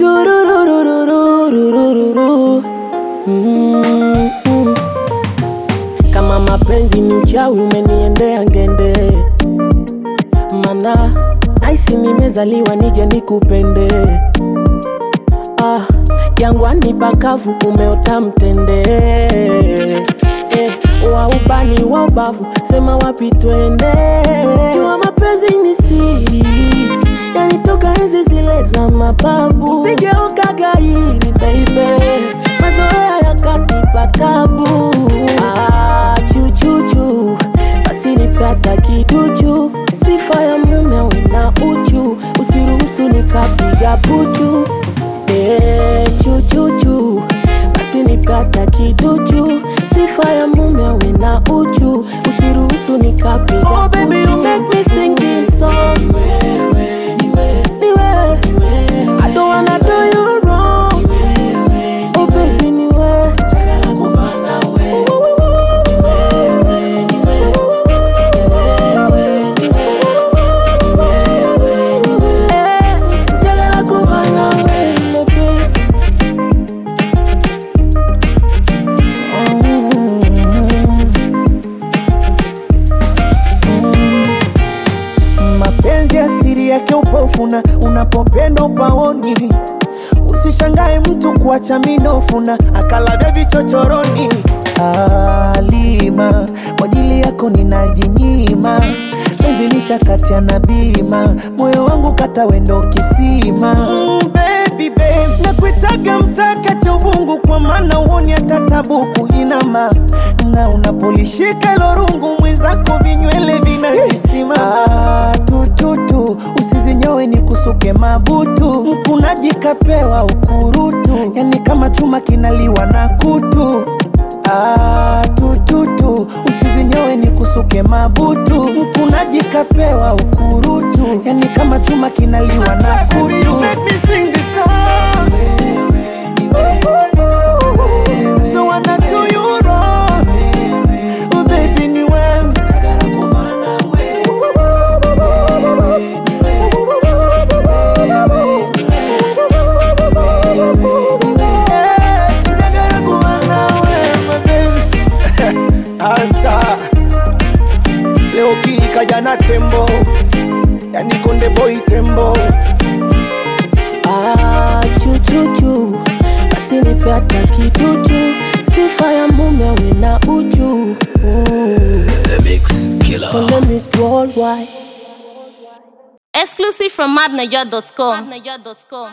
Tururururururururu. Mm, mm. Kama mapenzi ni uchawi umeniendea ngende, mana naisi nimezaliwa nije nikupende. Ah, jangwani pakavu umeota mtende eh, wa ubani wa ubavu sema wapi twende. Jua mapenzi ni siri, yanitoka enzi zile za mababu. Usijeuka gairi baby, mazoea yakanipa tabu. Ah, chuchuchu basi nipata kiduchu, sifa ya mume una uchu, usiruhusu nikapiga puchu. Eh, chuchuchu basi nipata kiduchu, sifa ya mume awe na uchu, usiruhusu nikapiga oh, baby, you make me sing this song. Ni wewe, ni wewe, ni wewe. I don't wanna do you wrong. Oh baby, ni wewe. Chagala kuva nawe. Ni wewe, ni wewe. Ni wewe, ni wewe. Ni wewe, ni wewe. Eh, chagala kuva nawe, my baby. Mapenzi asiri yake upofuna, unapopenda upaoni. Usishangae mtu kuacha minofuna, akalavya vichochoroni. Alima, kwa ajili yako ninajinyima, penzi lishakatia na bima, moyo wangu kata wendo kisima. Mm, baby, babe, nakuitaga mtaka cha uvungu, kwa maana uoni hata tabu kuinama, na unapolishika ilo rungu mwenzako vinywele vinajisima. Ah, tututu usizinyowe ni kusuke mabutu, mkunaji kapewa ukurutu, yani kama chuma kinaliwa na kutu. Ah, tututu usizinyowe ni kusuke mabutu, mkunaji kapewa ukurutu, yani kama chuma kinaliwa na kutu. Don't wanna do you wrong. Oh, baby, ni wewe. Njagala kuba nawe, my baby. Anta leo kili kaja na tembo, yani konde boy tembo. Ah, chuchuchu basi nipata kiduchu, sifa ya mume awe na uchu. Mm. The Mix Killer. Konde Miss Worldwide. Exclusive from madniger.com.